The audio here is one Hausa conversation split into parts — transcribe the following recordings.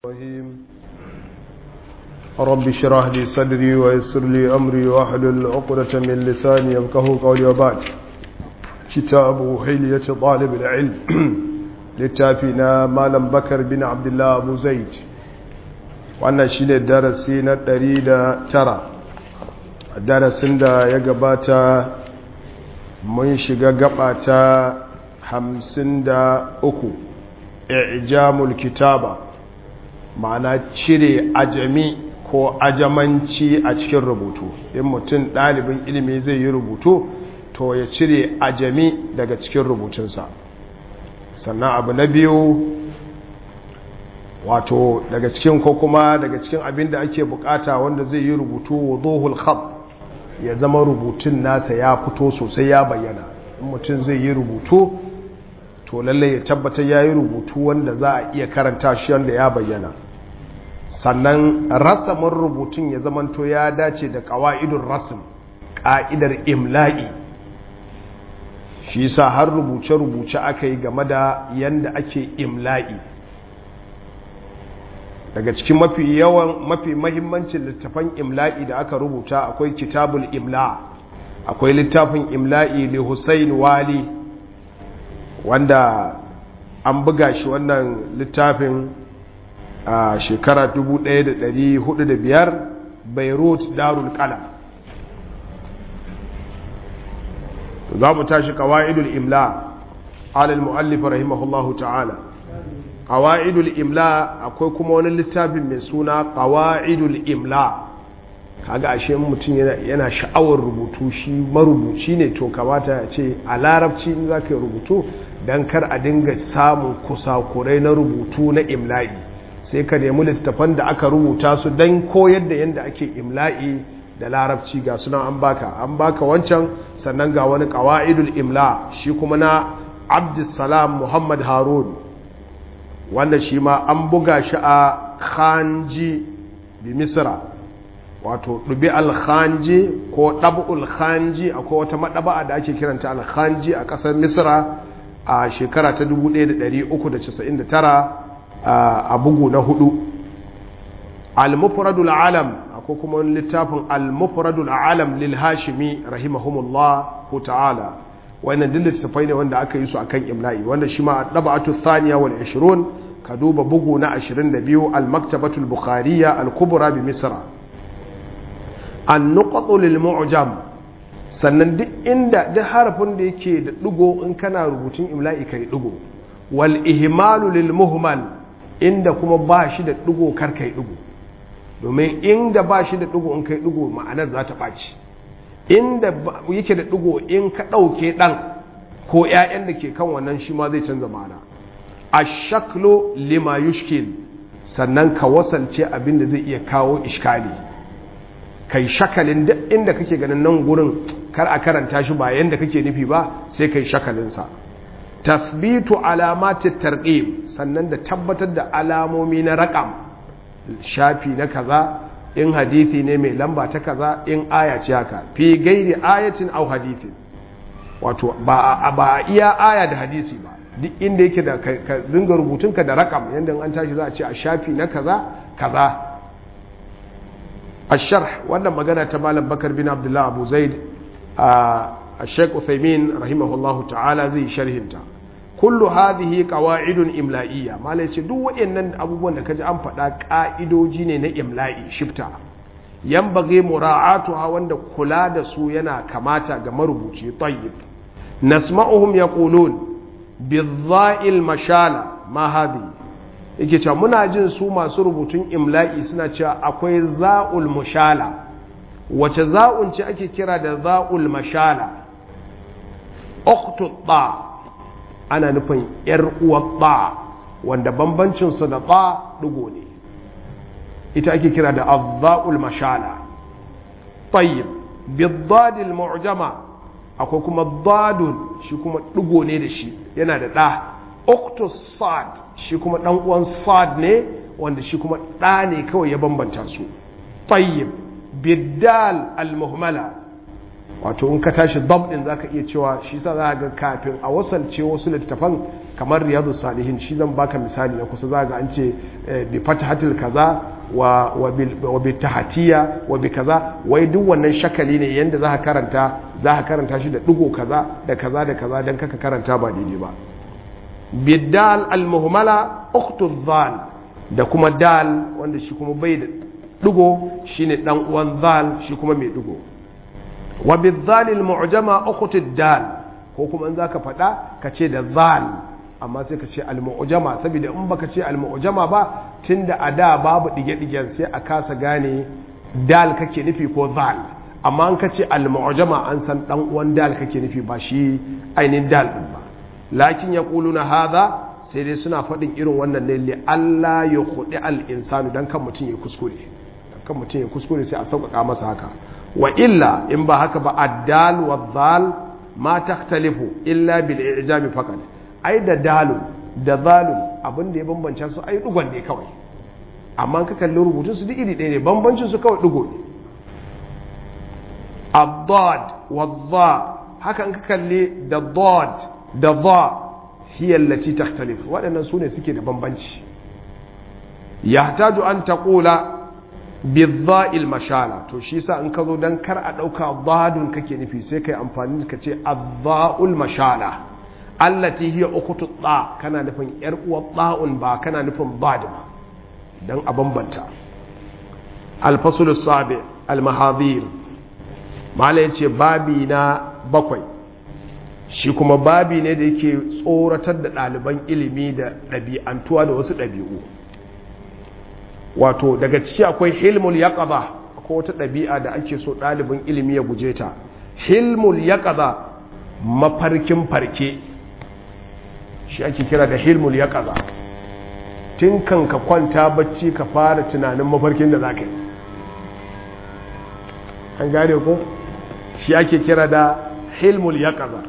الرحيم رب اشرح لي صدري ويسر لي امري واحلل عقدة من لساني يفقهوا قولي وبعد كتاب حلية طالب العلم للتافينا مالم بكر بن عبد الله ابو زيد wannan shine darasi na 109 darasin da ya gabata mun shiga gaba ta 53 i'jamul kitaba ma'ana cire ajami ko ajamanci a cikin rubutu in mutum ɗalibin ilimi zai yi rubutu to ya cire ajami daga cikin rubutunsa sannan abu na biyu wato daga cikin ko kuma daga cikin abin da ake bukata wanda zai yi rubutu wuduhul khab ya zama rubutun nasa ya fito sosai ya bayyana in mutum zai yi rubutu to lalle ya tabbatar ya yi rubutu wanda za a iya karanta shi wanda ya bayyana sannan rasamin rubutun ya zamanto ya dace da ƙawa'idun rasim ƙa'idar imla'i shi sa har rubuce-rubuce aka yi game da yadda ake imla'i daga cikin mafi yawan mafi mahimmancin littafan imla'i da aka rubuta akwai kitabul imla akwai littafin imla'i li Hussein Wali wanda an buga shi wannan littafin a shekara 1405 beirut darul qalam za mu tashi qawaidul imla ala al-muallif rahimahullahu ta'ala qawaidul imla akwai kuma wani littafin mai suna qawaidul imla kaga ashe mutum yana sha'awar rubutu shi marubuci ne to kamata ya ce a larabci in za ka yi rubutu don kar a dinga samun kusakurai na rubutu na imla'i sai ka nemi littattafan da aka rubuta su don koyar da yadda ake imla'i da larabci ga suna an baka an baka wancan sannan ga wani ƙawa'idul imla shi kuma na abdussalam muhammad harun wanda shi ma an buga shi a khanji bi misra wato ɗubi alkhanji ko ɗab'ul khanji akwai wata maɗaba'a da ake kiranta alkhanji a ƙasar misra a shekara ta 1399 a bugu na hudu al-mufradul alam akwai kuma wani littafin al-mufradul alam lil hashimi rahimahumullah ko ta'ala wannan duk littafai ne wanda aka yi su akan imla'i wanda shi ma dab'atu thaniya wal 20 ka duba bugu na 22 al-maktabatul bukhariya al-kubra bi misra an-nuqatu lil mu'jam sannan duk inda duk harafin da yake da ɗigo in kana rubutun imla'i kai ɗigo wal ihmalu lil muhmal inda kuma ba shi da ɗigo kar kai ɗigo domin inda ba shi da ɗigo in kai ɗigo ma'anar za ta ɓaci inda yake da ɗigo in ka ɗauke ɗan ko ‘ya'yan da ke kan wannan shi ma zai canza ma'ana a shaklo lima yushkil sannan ka wasalce abin da zai iya kawo ishkali kai shakalin duk inda kake ganin nan gurin kar a karanta shi ba yanda kake nufi ba sai kai shakalinsa tasbitu alamati tarqib sannan da tabbatar da alamomi na raqam shafi na kaza in hadisi ne mai lamba ta kaza in aya ce haka fi gairi ayatin aw hadithin wato ba ba iya aya da hadisi ba duk inda yake da ka dinga rubutunka da raqam yanda an tashi za a ce a shafi na kaza kaza الشرح wannan magana ta malam bakar bin abdullah abu zaid a sheik uthaymin rahimahullah ta'ala zai sharhinta kullu hadhihi qawaidun imla'iyya malai ce duk waɗannan abubuwan da kaji an faɗa ƙa'idoji ne na imla'i shifta yanbaghi mura'atuha wanda kula da su yana kamata ga marubuci tayyib nasma'uhum yaqulun bidha'il mashala ma hadhihi yake cewa muna jin su masu rubutun imla'i suna cewa akwai za'ul mushala wace za'un ce ake kira da za'ul mashala uktu ta ana nufin yar uwar ta wanda bambancin su da ta dugo ne ita ake kira da azza'ul mashala tayyib bidadil mu'jama akwai kuma dadun shi kuma dugo ne da shi yana da da octus sad shi kuma dan uwan sad ne wanda shi kuma ɗa ne kawai ya bambanta su tayyib biddal al-muhmala wato in ka tashi dab din zaka iya cewa shi sa za ga kafin a wasalce wasu littafan kamar riyadu salihin shi zan baka misali na kusa za ga an ce bi fatahatil kaza wa wa bi tahatiya wa bi kaza wai duk wannan shakali ne yanda za ka karanta za ka karanta shi da digo kaza da kaza da kaza dan kaka karanta ba daidai ba bidal al-muhmala ukhtu dhal da kuma dal wanda shi kuma bai da digo shine dan uwan zal shi kuma mai digo wa bidhal al-mu'jama ukhtu dal ko kuma in zaka fada ka ce da zal amma sai ka ce al-mu'jama saboda in baka ce al-mu'jama ba tunda a da babu dige-digen sai a kasa gane dal kake nufi ko zal amma an ka ce al-mu'jama an san dan uwan dal kake nufi ba shi ainihin dal din ba lakin ya na haza sai dai suna faɗin irin wannan ne li Allah ya kuɗi al'insanu don kan mutum ya kuskure kan mutum ya kuskure sai a sauƙaƙa masa haka wa illa in ba haka ba addal wa zal ma takhtalifu illa bil i'jami faqat ai da dalun da zalun abin da ya bambanta su ai dugon ne kawai amma ka kalli rubutun su duk iri ɗaya ne bambancin su kawai dugo ne ad-dad wa dha haka in ka kalli da dad da za hiyallaci takhtalif waɗannan su ne suke da bambanci ya taju an taƙula bizza'il mashala to shi sa in ka zo don kar a ɗauka zadun kake nufi sai ka yi amfani ka ce azza'ul mashala allati hiya ukutu tsa kana nufin yar uwar tsa'un ba kana nufin bad ba don a bambanta alfasul sabi almahadir mala yace babi na bakwai shi kuma babi ne da yake tsoratar da ɗaliban ilimi da ɗabi'antuwa da wasu ɗabi'u wato daga ciki akwai hilmul yaqaba akwai wata ɗabi'a da ake so ɗalibin ilimi ya guje ta hilmul yaqaba mafarkin farke shi ake kira da hilmul yaqaba tun kan ka kwanta bacci ka fara tunanin mafarkin da za ka yi an gane ko shi ake kira da hilmul yaqaba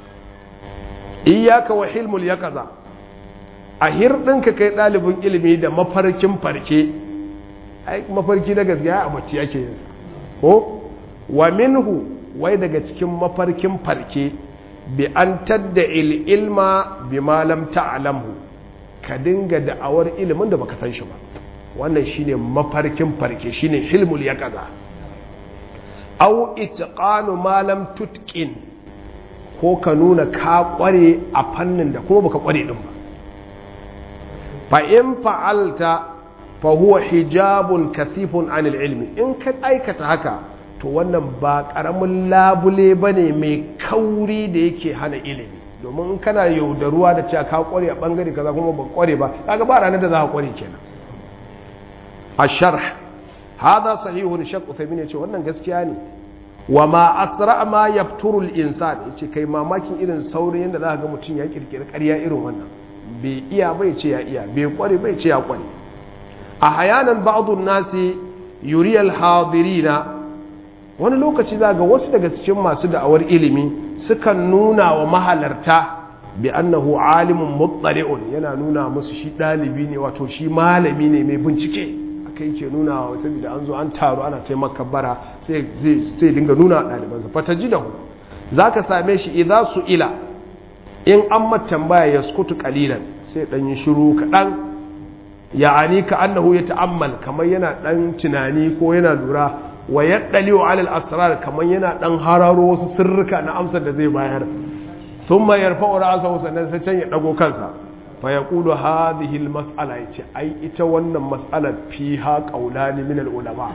iyaka wa hilmul yaqaza a hirɗinka kai ɗalibin ilimi da mafarkin farke ai mafarki na gaskiya a bacci ake yin ko wa minhu wai daga cikin mafarkin farke bi an tadda il ilma bi ma lam ta'lamhu ka dinga da'awar ilimin da baka san shi ba wannan shine mafarkin farke shine hilmul yaqaza aw itqanu ma lam tutqin ko ka nuna ka kware a fannin da kuma baka kware din ba fa in fa'alta fa huwa hijabun kathifun anil ilmi in ka aikata haka to wannan ba karamin labule bane mai kauri da yake hana ilimi domin in kana yaudaruwa da cewa ka kware a bangare kaza kuma ba kware ba kaga ba ranar da za ka kware kenan asharh hada sahihun shaq uthaymin yace wannan gaskiya ne wa ma asra ma yafturu al-insan yace kai mamakin irin saurin yanda za ka ga mutum ya kirkiri ƙarya irin wannan bai iya bai ce ya iya bai kware bai ce ya kware a hayanan ba'd nasi yuri al-hadirina wani lokaci za ga wasu daga cikin masu da'awar ilimi sukan nuna wa mahalarta bi annahu alimun muttali'un yana nuna musu shi dalibi ne wato shi malami ne mai bincike kai ke nuna wa saboda an zo an taru ana ce makabbara sai dinga nuna ɗalibansa fata ji da hu za ka same shi idan su ila in an tambaya ya skutu kalilan sai ɗan yi shiru kaɗan ya ani ka annahu ya ta'ammal kamar yana ɗan tunani ko yana lura wa ya ɗali wa alal asrar kamar yana ɗan hararo wasu sirrika na amsar da zai bayar sun ma yarfa wa ra'asa sannan sai can ya ɗago kansa fa ya ƙudu hadihil mas'ala ya ce ai ita wannan mas'alar fi ha ƙaunani min ulama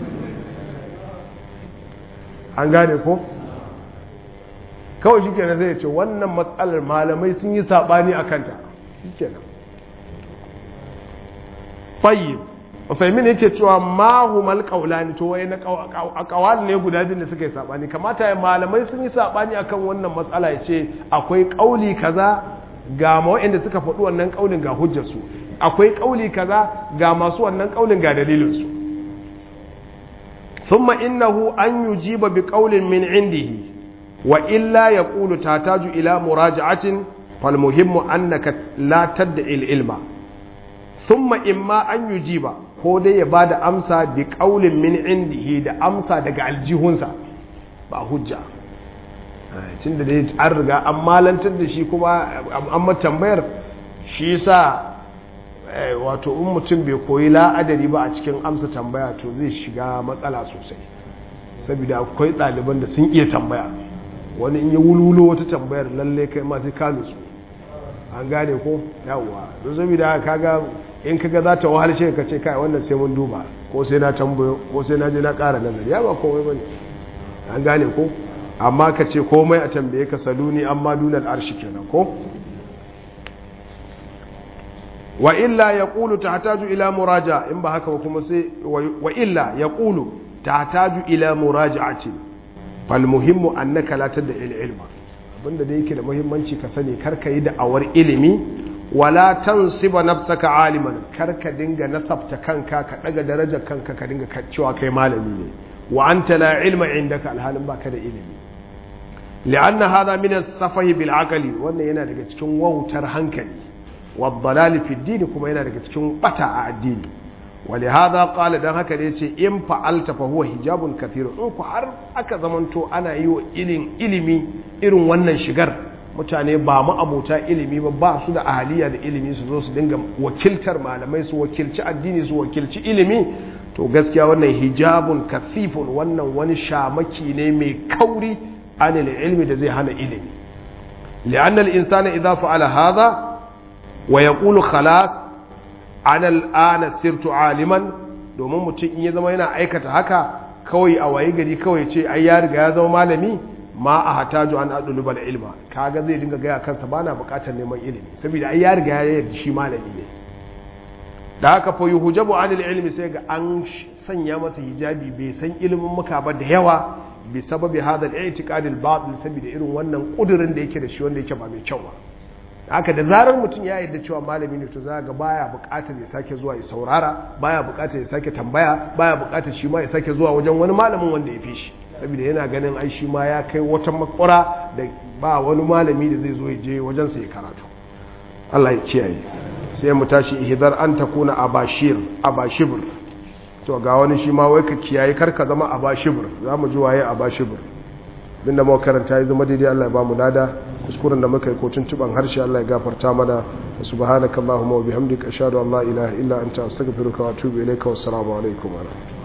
an gane ko kawai shi kenan zai ce wannan mas'alar malamai sun yi saɓani a kanta shi kenan fayyib fahimmin yake cewa mahumal ƙaunani to wai na ƙawal ne guda biyu da suka yi saɓani kamata ya malamai sun yi saɓani akan wannan matsala ya ce akwai ƙauli kaza ga waɗanda suka faɗi wannan ƙaunin ga hujjarsu akwai ƙauli kaza ga masu wannan ƙaunin ga dalilinsu thumma innahu an yujiba bi qawlin min indihi wa illa yaqulu tataju ila muraja'atin fal muhimmu annaka la tad'i al ilma thumma imma an yujiba ko dai ya bada amsa bi qawlin min indihi da amsa daga aljihunsa ba hujja tun da dai an riga an malantar da shi kuma an tambayar shi sa wato in mutum bai koyi la'adari ba a cikin amsa tambaya to zai shiga matsala sosai saboda akwai ɗaliban da sun iya tambaya wani in ya wululo wata tambayar lalle kai ma sai ka nutsu an gane ko yawwa don saboda kaga in kaga za ta wahalce ka ce kai wannan sai mun duba ko sai na tambayo ko sai na je na ƙara nazari ya ba komai bane an gane ko amma ka ce komai a tambaye ka saluni amma dunal arshi kenan ko wa illa yaqulu tahtaju ila muraja in ba haka ba kuma sai wa illa yaqulu tahtaju ila muraja'ati fal muhimmu annaka la tadda il ilma abinda da yake da muhimmanci ka sani karka yi da'awar ilimi wala tansiba nafsaka aliman karka dinga nasabta kanka ka daga darajar kanka ka dinga cewa kai malami ne wa anta la ilma indaka alhalin baka da ilimi li'anna hadha min as-safahi bil aqli wannan yana daga cikin wautar hankali wa dalal fi din kuma yana daga cikin bata a addini wa li hadha qala dan haka ne yace in fa'alta fa huwa hijabun kathir in ku har aka zamanto ana yi wa ilin ilimi irin wannan shigar mutane ba mu abota ilimi ba ba su da ahaliya da ilimi su zo su dinga wakiltar malamai su wakilci addini su wakilci ilimi to gaskiya wannan hijabun kathifun wannan wani shamaki ne mai kauri anil ilmi da zai hana ilimi li'anna al-insana idza fa'ala hadha wa yaqulu khalas ana al-ana sirtu aliman domin mutum in ya zama yana aikata haka kawai a waye gari kawai ce ai ya riga ya zama malami ma a hataju an adulubal ilma kaga zai dinga gaya kansa bana bukatar neman ilimi saboda ai ya riga ya yarda shi malami ne da haka fa yuhjabu anil ilmi sai ga an sanya masa hijabi bai san ilimin muka ba da yawa bi sababi hadal i'tiqad al batil saboda irin wannan kudirin da yake da shi wanda yake ba mai kyau ba haka da zarar mutum ya yarda cewa malami ne to za ga baya bukatar ya sake zuwa ya saurara baya bukatar ya sake tambaya baya bukatar shi ma ya sake zuwa wajen wani malamin wanda ya fi shi saboda yana ganin ai shi ma ya kai wata makwara da ba wani malami da zai zo ya je wajen sa ya karatu Allah ya kiyaye sai mu tashi ihdar an takuna abashir abashibr to ga wani shi ma wai ka kiyaye kar ka zama abashibr zamu ji waye abashibr binda muka karanta ya zama daidai Allah ya ba mu lada kuskuren da muka yi ko tuntuban harshe Allah ya gafarta mana subhanakallahumma wa bihamdika ashhadu an la ilaha illa anta astaghfiruka wa atubu ilayka wassalamu alaikum wa rahmatullahi